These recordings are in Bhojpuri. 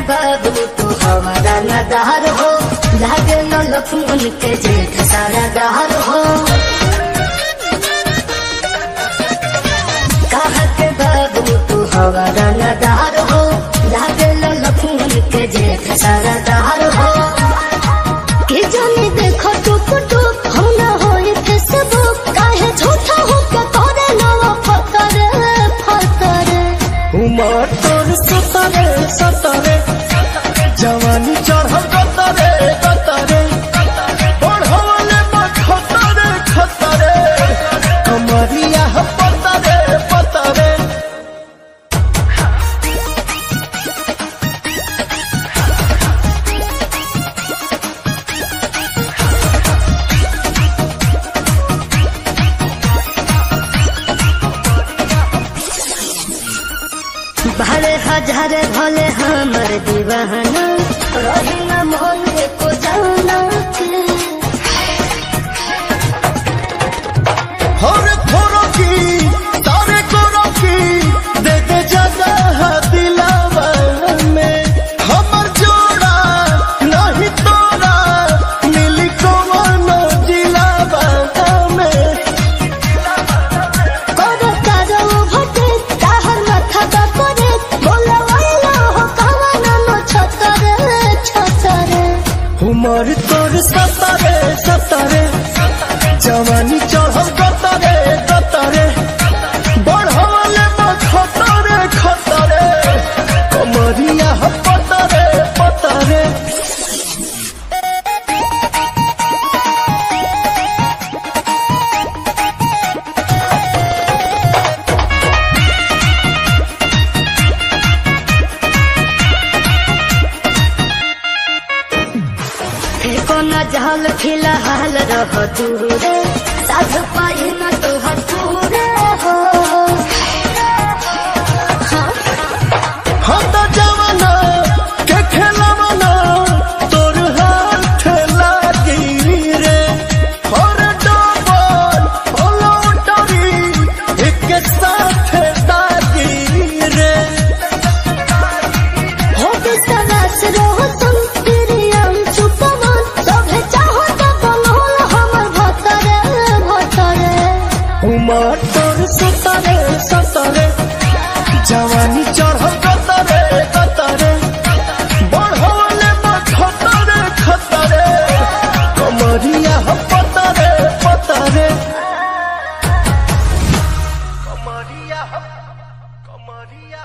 बाबू तू हमारा नदार हो लागे न लक्ष्मण के जेठ सारा दार हो कहा के बाबू तू हमारा नदार हो लागे न लक्ष्मण के जेठ सारा दार हो के जाने देखो टुक टुक हम न होए फेसबुक काहे झूठा हो के करे नवा फतरे फतरे उमर तोर सतरे सतरे जवानी चढ़ल कतरे कतरे बढ़वले खतरे खतरे कमरिया पतरे पतरे भले हजार भले हमर दीवाना रही न मोहन को जाना के हर थोरो की तारे कोरो की दे दे जगह दिलावा में हमर जोड़ा नहीं तोरा मिली कवनो जिलावा में करो करो भटे ताहर माथा का करे बोला वाला हो कवाना नो छतरे छतरे उमर तोर सतरे सतरे जवानी चढ़ल कतरे कतरे बढ़वले खतरे खतरे कमरिया पतरे पतरे फेको न जहल फिलहाल रह दूरे साध पाई न तो हटूरे हो हम तो जवाना के खेलवाना तोर हाथ लागी रे और डबल लौटरी एक साथ दागी रे हो बिसरस रहो तुम प्रियम चुपमन सभे चाहो तो बनोल हमर भतरे भतरे उमर तोर सतरे सतरे जवानी चढ़ल कतरे कतरे बढ़वले खतरे खतरे कमरिया पतरे पतरे कमरिया कमरिया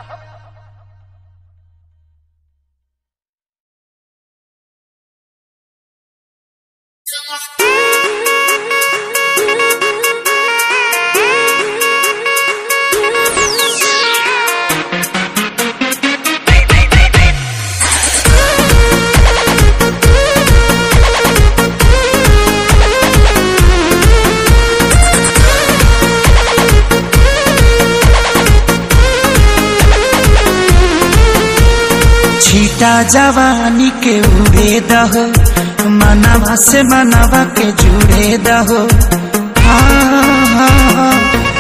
छीटा जवानी के उड़े दहो मनवा से मनवा के जुड़े दहो हाँ, हाँ, हाँ।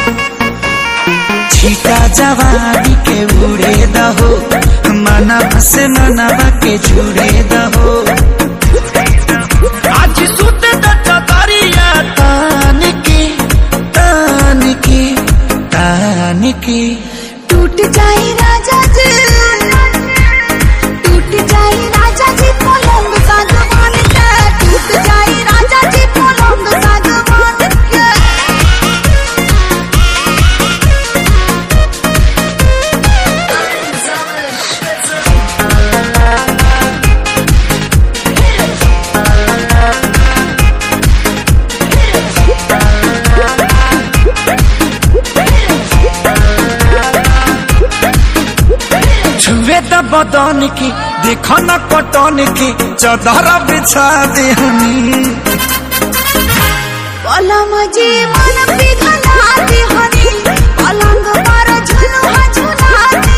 छीटा जवानी के उड़े दहो मनवा से मनवा के जुड़े दहो आज सुत दरिया तान की तान की तान की टूट जाए राजा जी टूट जाए राजा जी पलंग सागवान के टूट जाए राजा जी पलंग सागवान के छुए द बदन की देखो न कटन की चदर बिछा देहनी पलम जी मन पिघला दे हनी पलंग पर झुलुआ झुला दे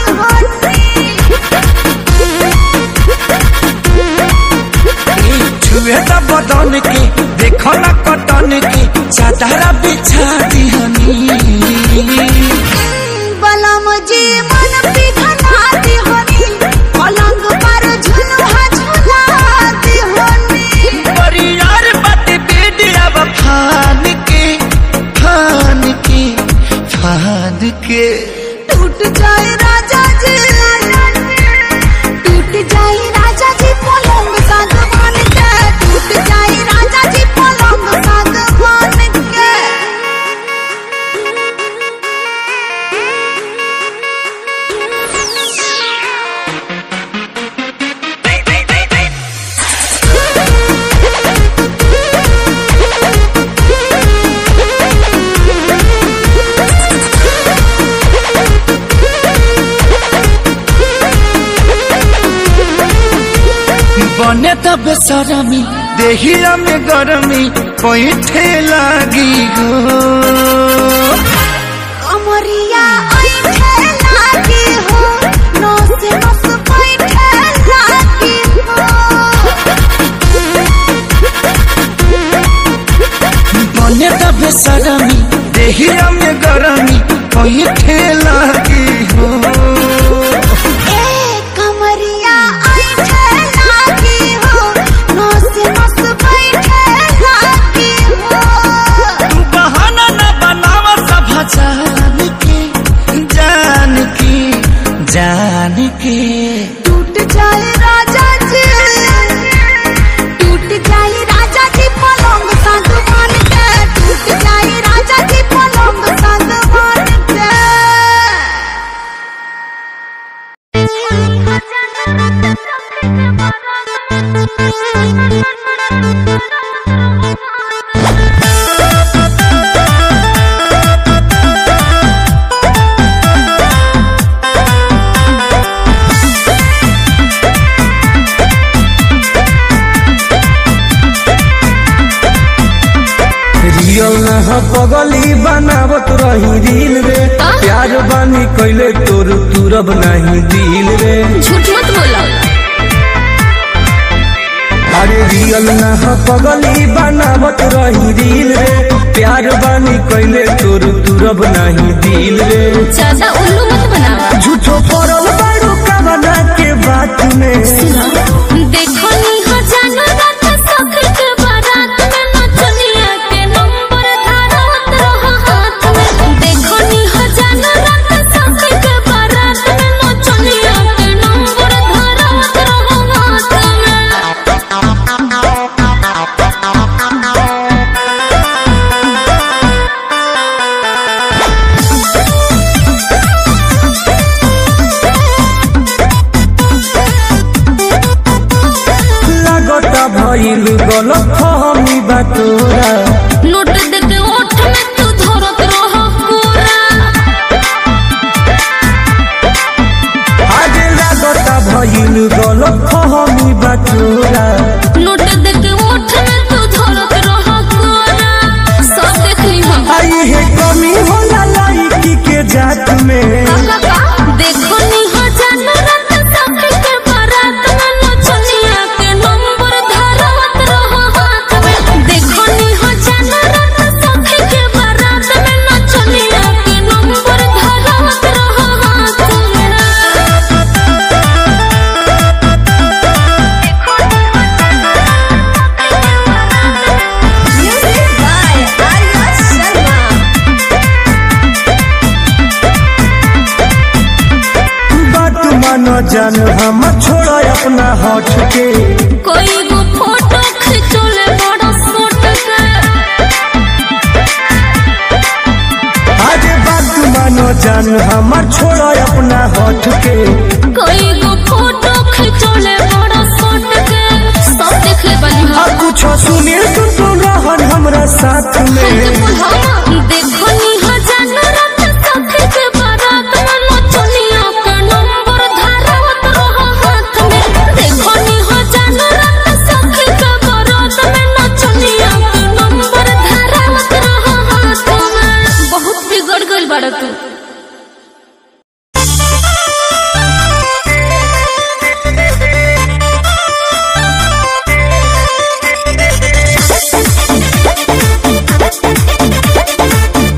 हनी छुए द बदन की देखो न कटन की चदर बिछा देहनी पलम जी मन पिघला दे हनी पलंग पर के टूट जाए राजा जी टूट जाए राजा जी पलंग सागवान के टूट जाए राजा जी पलंग सागवान के बने तब सरमी देहिया में गरमी पैठे लागी गो कमरिया ऐठे लागी हो नौ से नस बैठे लागी हो बने तब सरमी देहिया में गरमी पैठे लागी हो ए कमरिया ऐठे लागी हो नौ से नस बैठे लागी हो बहाना न बनावा सब जान के जान के जान के टूट जाए राजा जी टूट जाए राजा जी पलंग सागवान के टूट जाए राजा जी पलंग सागवान के रियल न ह पगली बनावत रही दिल रे प्यार बानी कैले तोर तुरब नहीं दिल रे झूठ मत बोलो अरे रियल न ह पगली बनावत रही दिल रे प्यार बानी कैले तोर तुरब नहीं दिल रे ज्यादा उल्लू मत बनावा झूठो पड़ल बारू कवना के बात में देखो नी हो जानो रात सखर के बारात में नचनिया के नंबर धारत रहो हाथ में देखो नी हो जानो रात सखर के बारात में नचनिया के नंबर धारत रहो हाथ में लागता भइल गलत फहमी बा तोरा नोट देके ओठ में तू धरत रहो कोरा आगे लागता भइल गलत फहमी बा तोरा नोट देके ओठ में तू धरत रहो कोरा सब देख ली हम आई है कमी होला लाइकी के जात में देखो नी हो जानो रात सखी के बारात में नचनिया के नंबर धारत रहो हाथ में देखो नी हो जानो रात सखी के बारात में नचनिया के नंबर धारत रहो हाथ में Music by Arya Sharma. बात मानो जान हम छोड़ा अपना हट के कोई गो फोटो खिंचोले बड़ा सोट के आगे बात मानो जान हम छोड़ा अपना हट के कोई गो फोटो खिंचोले बड़ा सोट के सब देख ले बनी आ हम कुछ सुने तू तो रहन हमरा साथ में देखो नी हो जानो रात सखी के बारात में नचनिया के नंबर धारत रहो हाथ में देखो नी हो जानो रात सखी के बारात में नचनिया के नंबर धारत रहो हाथ में बहुत बिगड़ गइल बाड़ा तू Thank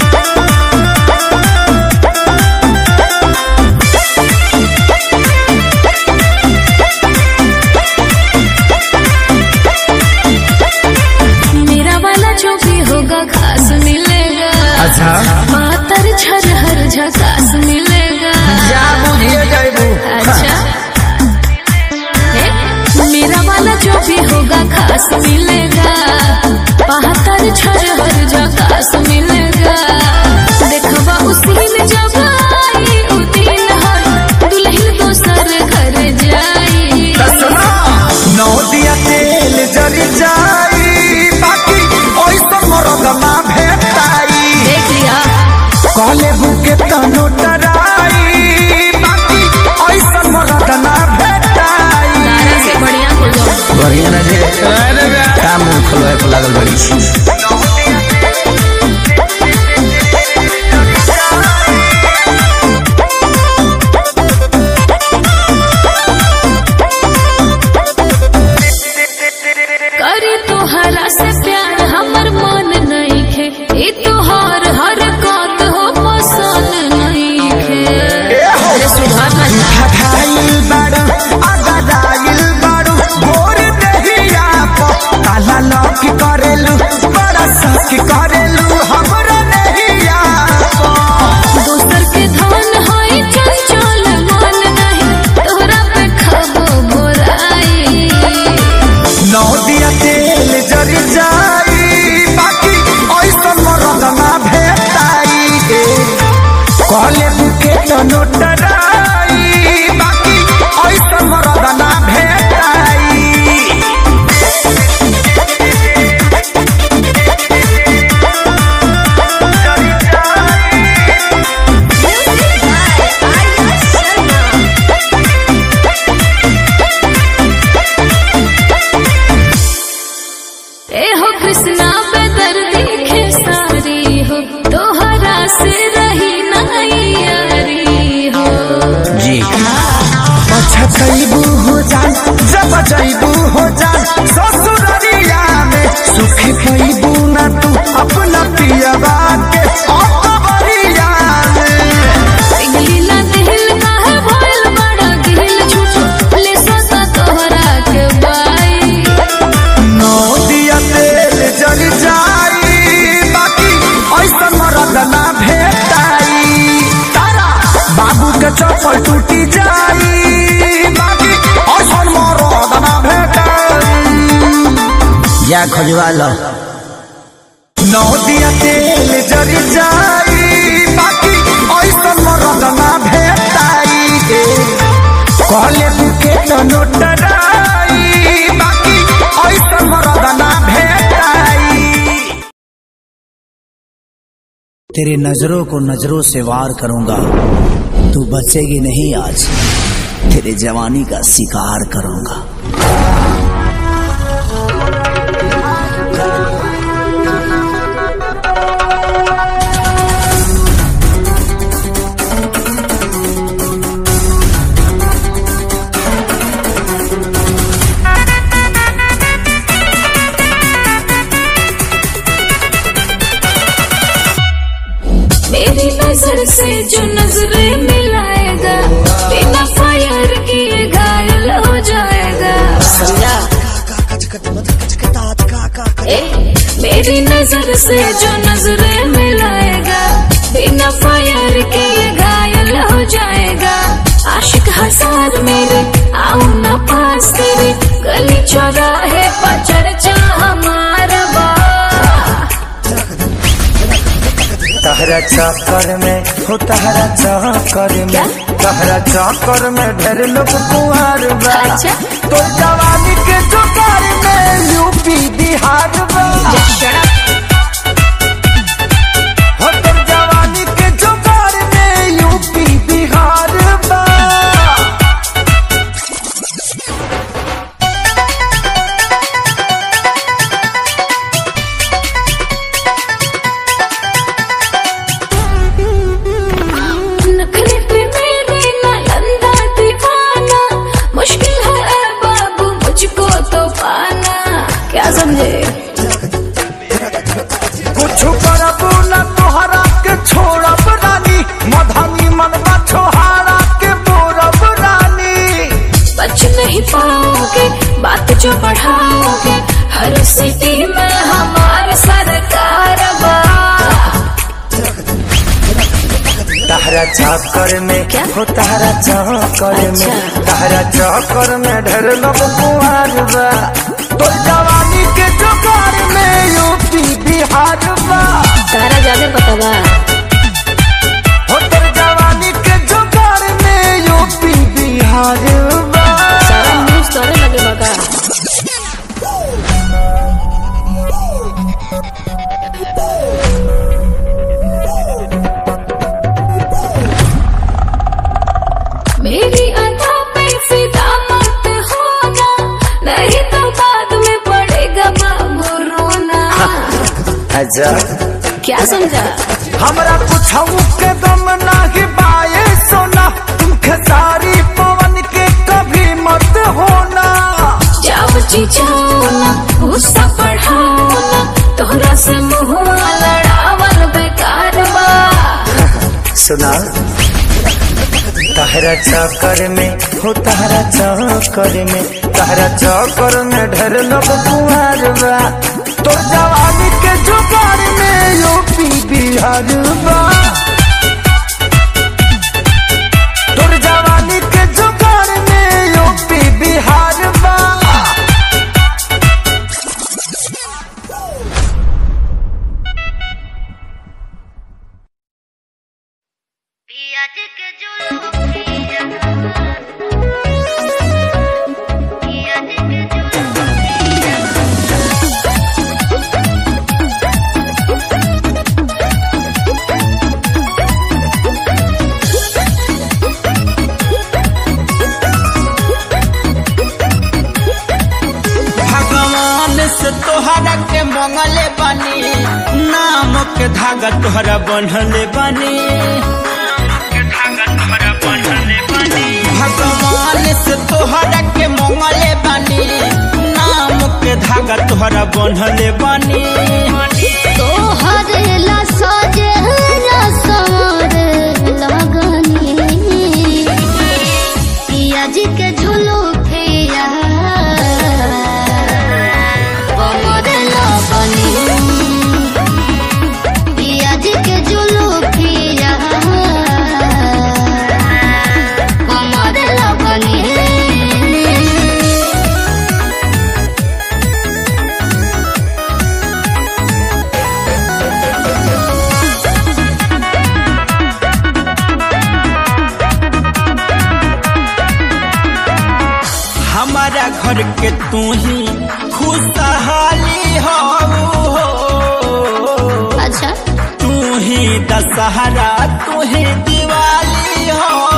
मिलेगा जा बुझिए जाइबू अच्छा हे, मेरा वाला जो भी होगा खास मिलेगा बहत्तर छर हर झकास मिलेगा देखबा उसी में जब आई उ दिन हर दुल्हन दोसर घर जाई सुना नौ दिया तेल जरी जाई बाकी ओइसा मरद ना भेटाई देख लिया कहले बुके तनो डराई बाकी ओइसा मरद ना भेटाई तारा से बढ़िया हो जाओ बढ़िया ना जे काम मुंह खोलवाए को लागल बड़ी छी करे तोहरा से प्यार हमर मन नहीं खे ई तोहर हर बात हो पसंद नहीं खे अरे सुधार ना जा। खाइल बाड़ू आगादाइल बाड़ू भोर दहिया प काला लौक करेलू बड़ा सख करेलू हमरा नहिया दोसर के धन है चंचल मन नहीं तोहरा पे खबो बोराई नौ दिया तेल जरी जाई बाकी ऐसा मरद ना भेटाई कहले बुके तो नोटराई बाकी ऐसा मरद ना भेटाई ए हो कृष्णा बेदर देखे सारी हो तोहरा से रही नहीं यारी हो जी पछतैबू हो जान जब जैबू हो जान ससुररिया में सुख पैबू ना तू अपना पियवा के अकबरिया में पिघलिला दिल काहे भइल बड़ा गिल झूठो ले सता तोहरा के बाई नौ दिया तेल जल जाई बाकी ऐसा मरद ना भेटाई तारा बाबू के चप्पल टूटी जाई बाकी ऐसा मरद ना भेटाई जा खजवा लो नौ दिया तेल जरी जाई बाकी ऐसा मरद ना भेटाई कहले बुके तो नोटराई बाकी ऐसा मरद ना भेटाई तेरी नजरों को नजरों से वार करूंगा तू बचेगी नहीं आज तेरे जवानी का शिकार करूंगा मेरी नजर से जो नजरें मिलाएगा बिना फायर किए घायल हो जाएगा समझा ए, मेरी नजर से जो नजरें मिलाएगा बिना फायर किए घायल हो जाएगा आशिक हजार मेरे आओ ना पास तेरे गली चौराहे पर चर्चा हमारा बा तहरा चक्कर में हो तहरा चक्कर में तहरा चक्कर में ढेर लोग कुहार बा अच्छा। तो जवानी के जुगार में यूपी बिहार बा हो तो जवानी के जुगार में यूपी बिहार बा नखरे पे मेरे नालंदा दीवाना मुश्किल है ऐ बाबू मुझको तो पाना क्या समझे चक्कर में क्या? हो तारा चक्कर में अच्छा। तारा चक्कर में ढेर लोग कुआर बा तो जवानी के जुगार में यूपी बिहार बा तारा ज्यादा पता बा हो तर जवानी के जुगार में यूपी बिहार बा सारा न्यूज तोरे लगे बका मेरी अदा पे फिदा मत होना नहीं तो बाद में पड़ेगा बाबू रोना अच्छा क्या समझा हमरा कुछ के दम नाही पाए सोना तुमके सारी पवन के कभी मत होना जब चिचाना गुस्सा बढ़ाना तोहरा से मुहुआ लड़ावल बेकार बा सुना तहरा चक्कर में हो तहरा चक्कर में तहरा चक्कर में ढेर लोग कुआर बा तो जवानी के जुगार में यूपी बिहार बा तोर जवानी के जुगार में यूपी बिहार बा भगवान से तोहरा के मंगले बानी नाम के धागा तोहरा बनले बानी भगवान से तोहरा के मंगले बानी नाम के धागा तोहरा बनले बानी तोहरे ला सजे ला सवर लगनी पिया जी के झुलू फिया कमर लगनी पिया जी के झुलू फिया कमर लगनी हमारा घर के तू ही खुशहाली हो अच्छा तू ही दशहरा तू ही दिवाली हो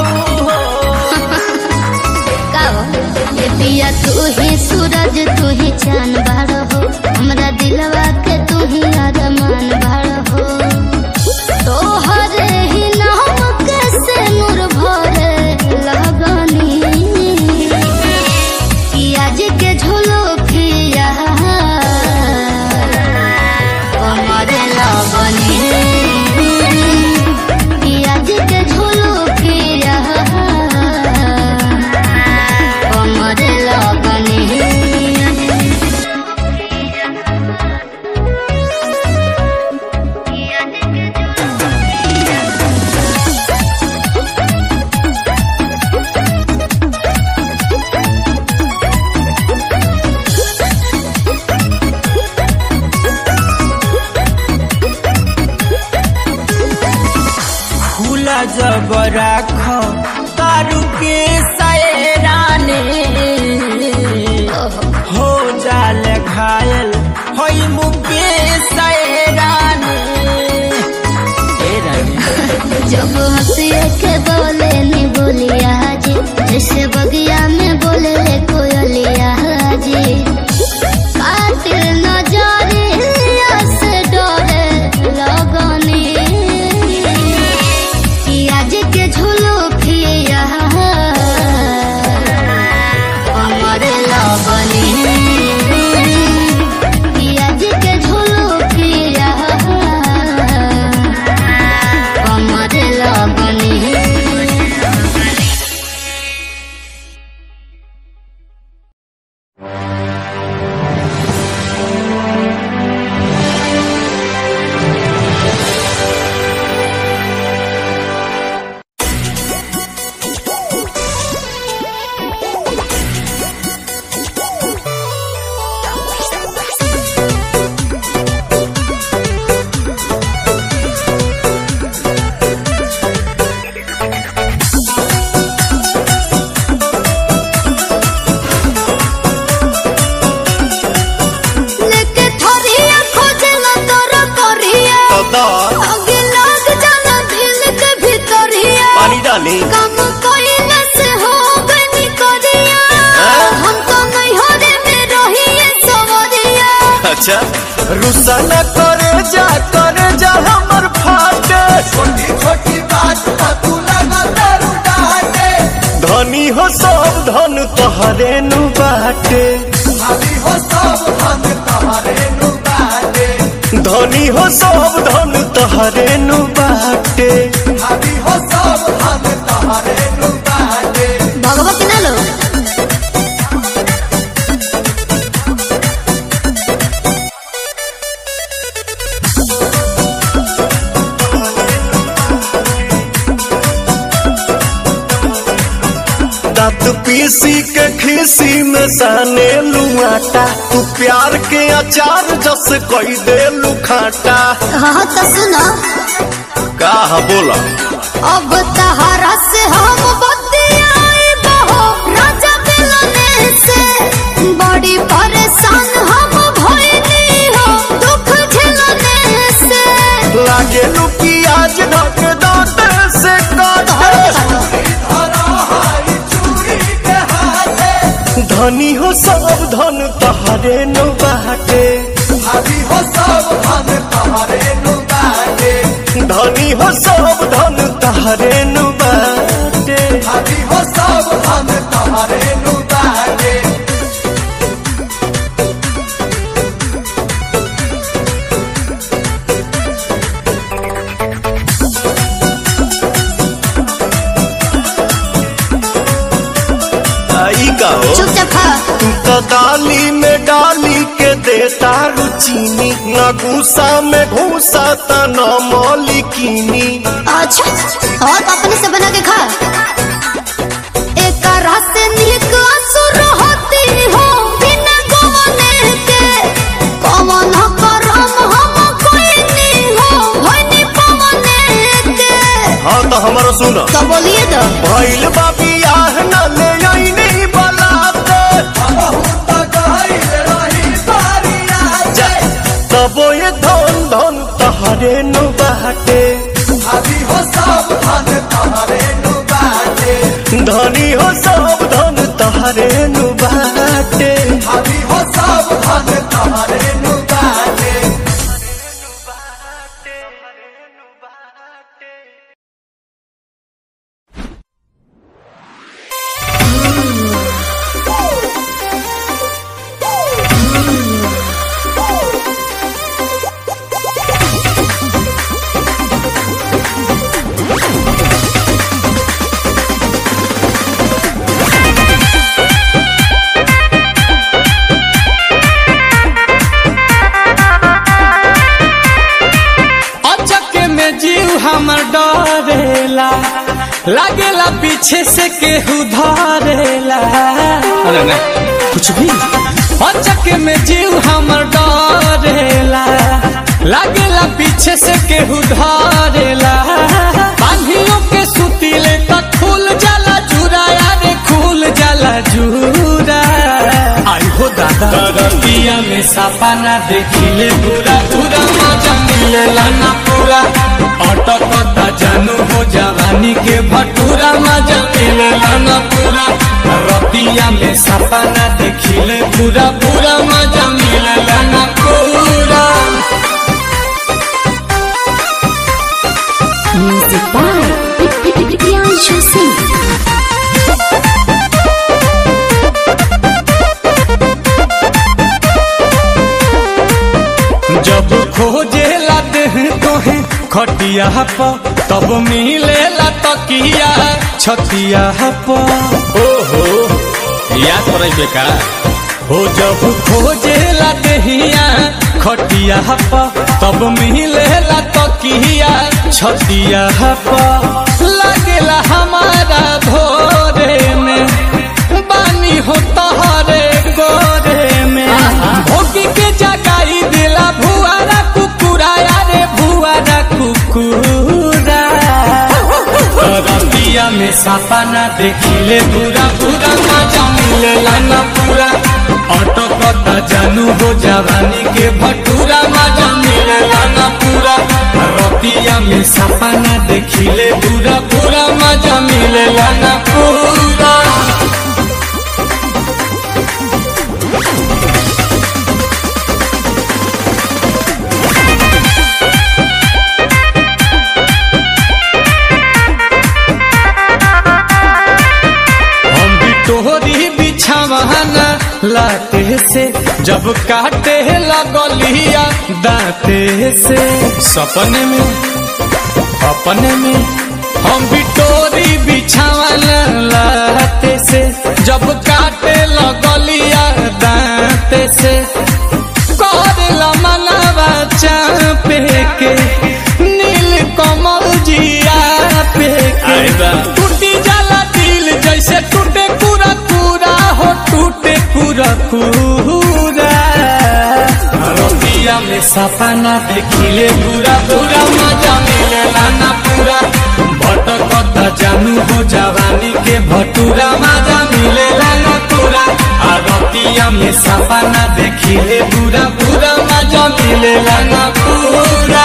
गाओ ये पिया तू ही सूरज तू ही चांद बाड़ हो हमरा दिलवा के तू ही अरमान बाड़ हो तोहरे ही नाम के से नूर भरे लगनी पिया जी के झोलो पिया कमरे लगनी पिया जी के झोलो पिया कमरे लगनी खुला जब राख तारू के सैराने हो जाल घायल होई मुके सैराने ए रानी जब हंसिए के बोले नी बोलिया जी जैसे बगिया में बोले ले कोयलिया जी कातिल नजरिया से डरे लगनी पिया जी के झुलू फिया कमरे लगनी पिया जी के झुलू फिया कमरे लगनी अच्छा रुसा न करे जा करे जा हमर फाटे छोटी छोटी बात पर तू लगा दारू डाटे धनी हो सब धन तोहरे नु बाटे धनी हो सब धन तोहरे नु बाटे धनी हो सब धन तोहरे नु बाटे धनी हो सब धन तोहरे नु बाटे भगवती ना लो दांत पीसी के खीसी में साने लुआटा तू प्यार के अचार जस कोई दे लुखाटा हाँ तो सुनो का बोला अब तहरा से हम बतियाए बहो राजा मिलने से बड़ी परेशान हम भइली हो दुख झेलने से लागे लुकी आज ढक दांत से काटे धनी हो सब धन तहरे नु बाटे धनी हो सब धन तहरे नु बाटे धनी हो सब धन तहरे नु बाटे धनी हो सब धन तहरे नु बाटे आई का हो चुपचाप खा तू तो दाली में डाली के देता रुचीनी न घूसा में घूसा त न मौलिकीनी अच्छा और अपने से बना के खा एक रात से नीक असुर होती हो बिना गवने के कवन करम हम कोई नहीं हो होनी पवने के हाँ तो हमारा सुन तो बोलिए तो भैल बाबी आह न ले आई नहीं बलाते तबो ये धन धन तहरे नु बाटे धनी हो सब धन तहरे नु बाटे धनी हो सब धन तहरे नु बाटे धनी हो सब धन तहरे नु बाटे अचक में जीव हमर डरेला लागेला पीछे से केहू धरेला अरे नहीं कुछ भी अचक में जीव हमर डरेला लागेला पीछे से केहू धरेला बांधियों के सुतीले तक खुल जाला जुरा यारे खुल जाला जुरा आई हो दादा रतिया में सपना देखिले पूरा पूरा मजा मिलेला ना पूरा अटकता जानू हो जवानी के भटूरा मजा मिलेला ना पूरा रतिया में सपना देखिले पूरा पूरा मजा मिलेला ना पूरा म्यूजिक बाय प्रियांशु सिंह जब खोजेला देह तोहे खटिया प तब मिलेला तकिया छतिया प ओहो याद पड़े बेका हो जब खोजेला देहिया खटिया प तब मिलेला तकिया छतिया प लगेला हमारा भोरे में बानी हो तहरे गोरे में भोगी के जगाई दिला भुआरा कुकुरा यारे भुआरा कुकुरा रतिया में सपना देखिले पूरा पूरा मजा मिलेला ना पूरा अटकता जानू हो जवानी के भटूरा मजा मिलेला ना पूरा रतिया में सपना देखिले पूरा पूरा मजा मिलेला ना पूरा से जब काटे लगलिया दांते से सपने में अपने में हम बिटोरी बिछावन लाते से जब काटे लगलिया दांते से करला मनवा चापे के नील कमल जिया पे के टूटी जाला दिल जैसे टूटे पूरा पूरा हो टूटे पूरा पूरा रतिया में सपना देखिले पूरा पूरा मजा मिलेला ना पूरा भटकता जानू हो जवानी के भटूरा मजा मिलेला ना पूरा आ रतिया में सपना देखिले पूरा पूरा मजा मिलेला ना पूरा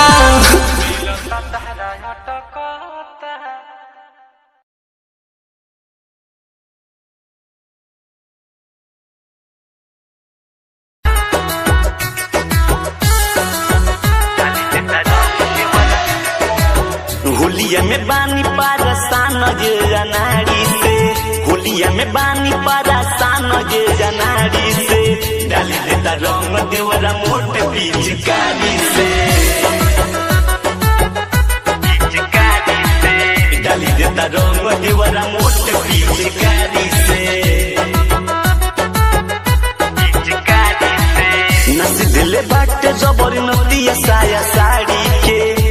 होलिया में बानी पारसान गे जनाड़ी से होलिया में बानी पारसान गे जनाड़ी से डाली देता रंग देवरा मोट पिचकारी से पिचकारी से डाली देता रंग देवरा मोट पिचकारी से पिचकारी से नस दिले बाटे जबर नतिया साया साड़ी के